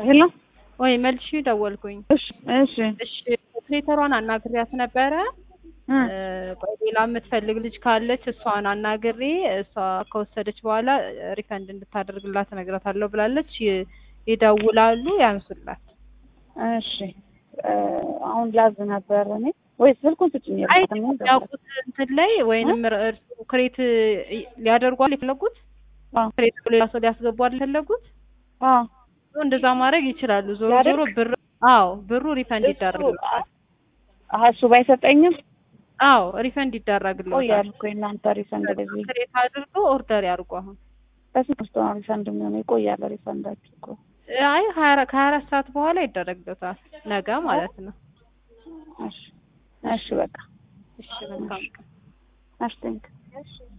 ሄሎ ወይ መልሼ ደወልኩኝ። እሺ እሺ እሺ ኦፕሬተሯን አናግሪያት ነበረ። እ ቆይ ሌላ የምትፈልግ ልጅ ካለች እሷን አናግሬ እሷ ከወሰደች በኋላ ሪፈንድ እንድታደርግላት እነግራታለሁ ብላለች። ይ- ይደውላሉ፣ ያንሱላት። እሺ እ አሁን ላዝ ነበር እኔ ወይ ስልኩን ስጭኝ አይ የላትም ነው ያውቁት እንትን ላይ ወይንም እርሱ ክሬት ሊያደርጓል የፈለጉት አዎ ክሬት ብሎ ሌላ ሰው ሊያስገቧል የፈለጉት አዎ እንደዛ ማድረግ ይችላሉ። ዞሮ ያደርግ- ዞሮ ብር አዎ ብሩ ሪፈንድ ይደረግልታል። አሀ እሱ ባይሰጠኝም አዎ ሪፈንድ ይደረግልታል። ቆያል እኮ የእናንተ ሪፈንድ በዚህ ክሬት አድርገው ኦርደር ያድርጉ አሁን በስንት ውስጥ ነው ሪፈንድ የሚሆነው? ይቆያል ሪፈንዳችሁ እኮ አይ ሀያ አራት ከሀያ አራት ሰዓት በኋላ ይደረግለታል። ነገ ማለት ነው። እሺ እሺ በቃ እሺ መልካም ቀን። እሺ ቴንክ እሺ